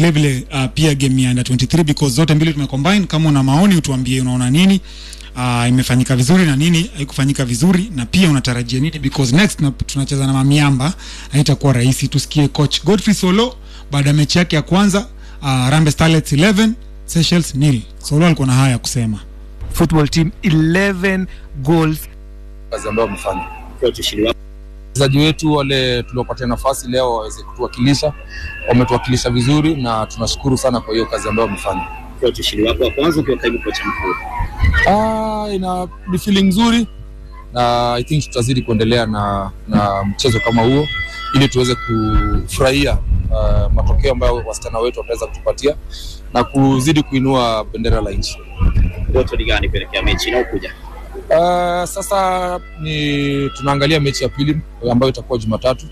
vile vile uh, pia game ya under 23 because zote mbili tumecombine. Kama una maoni utuambie, unaona nini uh, imefanyika vizuri na nini haikufanyika vizuri, na pia unatarajia nini because next na, tunacheza na Mamiamba, haitakuwa rahisi. Tusikie coach Godfrey Solo baada ya mechi yake ya kwanza uh, Harambee Starlets 11 Seychelles nil. Solo alikuwa na haya ya kusema. football team 11 goals kazi ambayo wamefanya. Wachezaji wetu wale tuliopatia nafasi leo waweze kutuwakilisha, wametuwakilisha vizuri na tunashukuru sana kwa hiyo kazi ambayo wamefanya. ushindi wako wa kwanza ukiwa kaimu kocha mkuu. Ah, ina ni feeling nzuri na I think tutazidi kuendelea na, na mchezo kama huo ili tuweze kufurahia uh, matokeo ambayo wasichana wetu wataweza kutupatia na kuzidi kuinua bendera la nchi. Ndoto ni gani kuelekea mechi inayokuja? Uh, sasa ni tunaangalia mechi ya pili ambayo itakuwa Jumatatu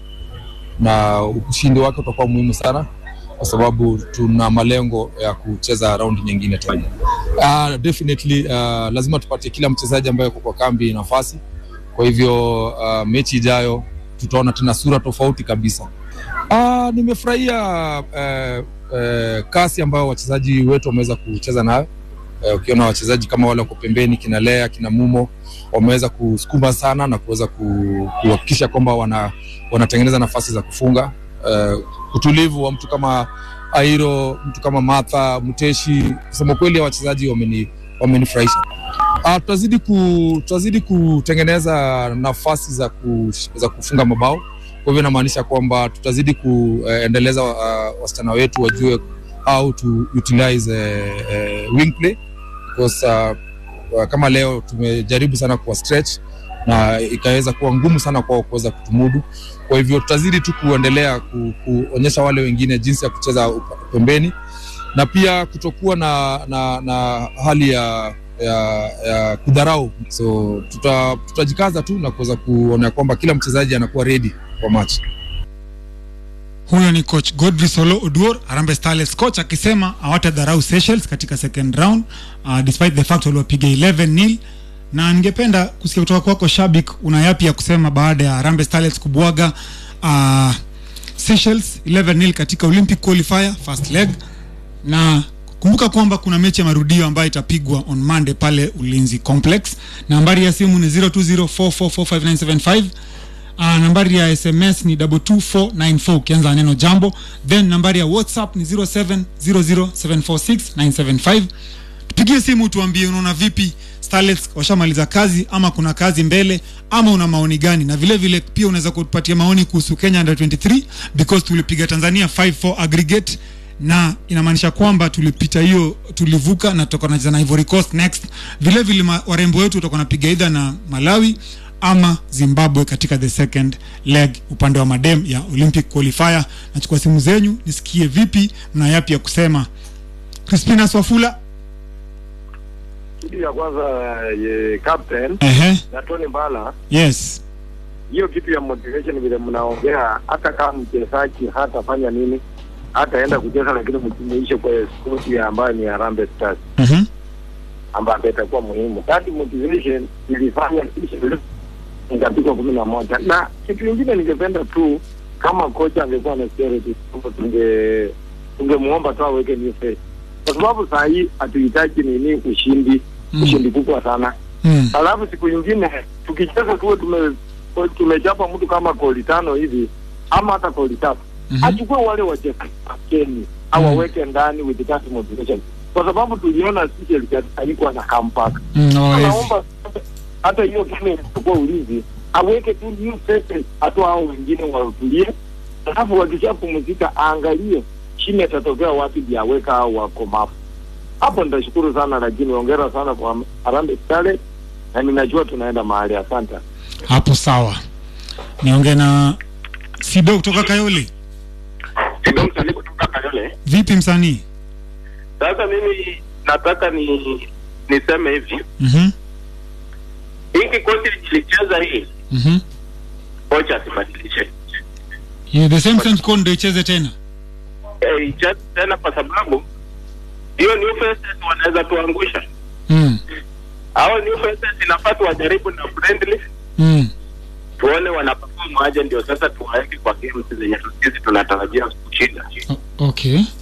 na ushindi wake utakuwa muhimu sana kwa sababu tuna malengo ya kucheza raundi nyingine tena. Uh, definitely uh, lazima tupatie kila mchezaji ambaye yuko kwa kambi nafasi. Kwa hivyo uh, mechi ijayo tutaona tena sura tofauti kabisa. Uh, nimefurahia uh, uh, kasi ambayo wachezaji wetu wameweza kucheza nayo Eh, ukiona wachezaji kama wale wako pembeni kina Lea kina Mumo wameweza kusukuma sana na kuweza ku- kuhakikisha kwamba wana, wanatengeneza nafasi za kufunga. Eh, utulivu wa mtu kama Airo, mtu kama Martha Muteshi, kusema kweli wachezaji wameni wamenifurahisha. Ah, tutazidi ku, tutazidi kutengeneza nafasi za, ku, za kufunga mabao. Kwa hivyo inamaanisha kwamba tutazidi kuendeleza uh, wasichana wetu wajue how to utilize uh, uh, wing play because uh, uh, kama leo tumejaribu sana kuwa stretch na ikaweza kuwa ngumu sana kwao kuweza kutumudu. Kwa hivyo tutazidi tu kuendelea ku, kuonyesha wale wengine jinsi ya kucheza upa- pembeni na pia kutokuwa na, na, na hali ya, ya, ya kudharau. So tuta, tutajikaza tu na kuweza kuona kwamba kila mchezaji anakuwa ready kwa match. Huyo ni coach Godfrey Solo Oduor, Harambee Starlets coach akisema hawatadharau Seychelles katika second round uh, despite the fact waliwapiga 11 nil. Na ningependa kusikia kutoka kwako Shabik, una yapi ya kusema baada ya Harambee Starlets kubwaga uh, Seychelles 11 nil katika Olympic qualifier first leg, na kumbuka kwamba kuna mechi ya marudio ambayo itapigwa on Monday pale Ulinzi Complex. Nambari ya simu ni 0204445975 Uh, nambari ya sms ni 22494 ukianza na neno jambo then nambari ya whatsapp ni 0700746975 tupigie simu tuambie unaona vipi starlets washamaliza kazi ama kuna kazi mbele ama una maoni gani na vile vile pia unaweza kutupatia maoni kuhusu kenya under 23 because tulipiga tanzania 5-4 aggregate na inamaanisha kwamba tulipita hiyo tulivuka na tutakuwa tunacheza na Ivory Coast next vile vile ma- warembo wetu watakuwa napiga either na Malawi ama Zimbabwe katika the second leg upande wa madem ya Olympic qualifier. Nachukua simu zenyu nisikie vipi, mna yapi ya kusema. Crispina Swafula, kitu ya kwanza ye, captain ehe, na Tony Mbala, yes, hiyo kitu ya motivation vile mnaongea, hata kama mchezaji hatafanya nini, hataenda kucheza, lakini mjumuishe kwa sport ya ambayo ni Harambee Stars mhm, ambayo itakuwa muhimu. That motivation ilifanya sisi ikapigwa kumi na moja. Na kitu kingine ningependa tu kama kocha angekuwa na security, tunge tungemuomba tu aweke new face, kwa sababu saa hii hatuhitaji nini ushindi Mm. ushindi kubwa sana mm, alafu siku nyingine tukicheza tuwe tume tumechapa mtu kama goli tano hivi ama hata goli tatu mhm, achukue wale wachezaji wakeni au aweke ndani with that motivation, kwa sababu tuliona sisi alikuwa na comeback. mm, hawawezi. Naomba hata hiyo game ilikuwa ulinzi aweke tu new faces, hata hao wengine watulie, alafu wakishapumzika aangalie chini atatokea wapi ndio aweka hao wakomavu. Hapo nitashukuru sana, lakini hongera sana kwa Harambee Starlets na ninajua tunaenda mahali. Asante. Hapo sawa, niongee na Sido kutoka Kayole. Sido msanii kutoka Kayole. Vipi msanii? Sasa mimi nataka ni niseme hivi, Mhm, hii kikosi kilicheza hii, mhm, kocha asibadilishe yeah, the same same squad ndio icheze tena. eh, icheze tena, kwa sababu hiyo new faces wanaweza tuangusha. Mm, Hao new faces inafaa tuwajaribu na friendly, mm, tuone wanaperform aje, ndio sasa tuwaweke kwa games zenye sisi tunatarajia kushinda. o- okay.